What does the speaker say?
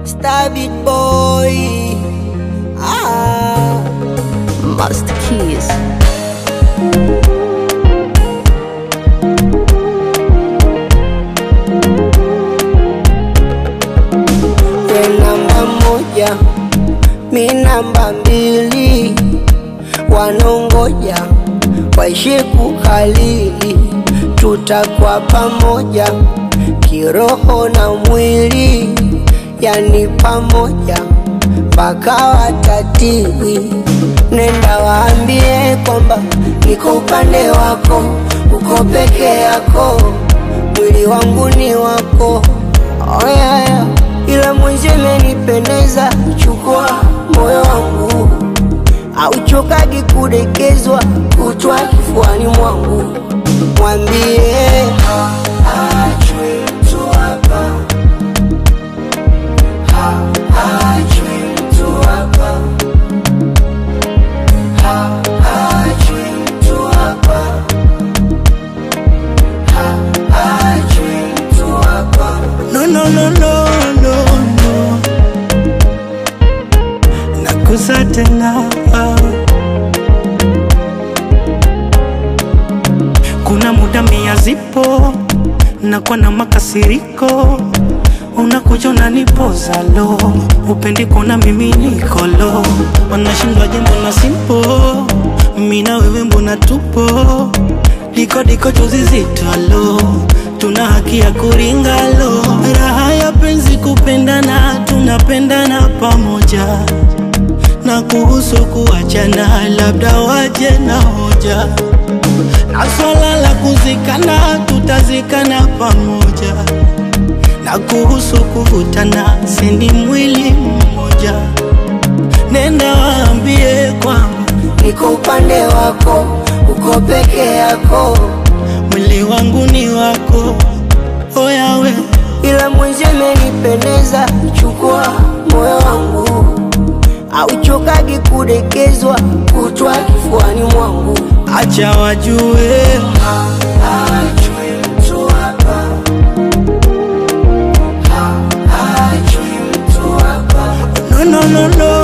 Stabit boy ah. Master Keys. We namba moja, mi namba mbili, wanongoja waishi kukalili, tutakuwa pamoja kiroho na mwili, yani pamoja mpaka watatili. Nenda waambie kwamba niko upande wako, uko peke yako, mwili wangu ni wako. Oh yeah, yeah. Ila mwenzi imenipendeza, chukua moyo wangu, auchokagi kudekezwa, kutwa kifuani mwangu, mwambie haachwi mtu hapa, haachwi mtu hapa, haachwi mtu hapa, haachwi mtu hapa. No, no, no, no, no, no. Nakusa tena kuna muda mia zipo nakuwa na makasiriko unakuja unanipoza lo upendi kuona mimi niko lo wanashindwa jambo na simpo mina wewe mbona tupo diko diko chozi zito lo tuna haki ya kuringa lo raha ya penzi kupendana tunapendana pamoja na kuhusu kuachana labda waje na hoja na swala la kuzikana tutazikana pamoja na kuhusu kuvutana sini mwili mmoja nenda waambie kwamba niko upande wako, uko peke yako, mwili wangu ni wako oyawe ila mwenzi imenipendeza, chukua moyo wangu, auchokagi kudekezwa, kutwa kifuani mwangu. acha wajue Haachwi mtu hapa, haachwi mtu hapa, no, no, no, no,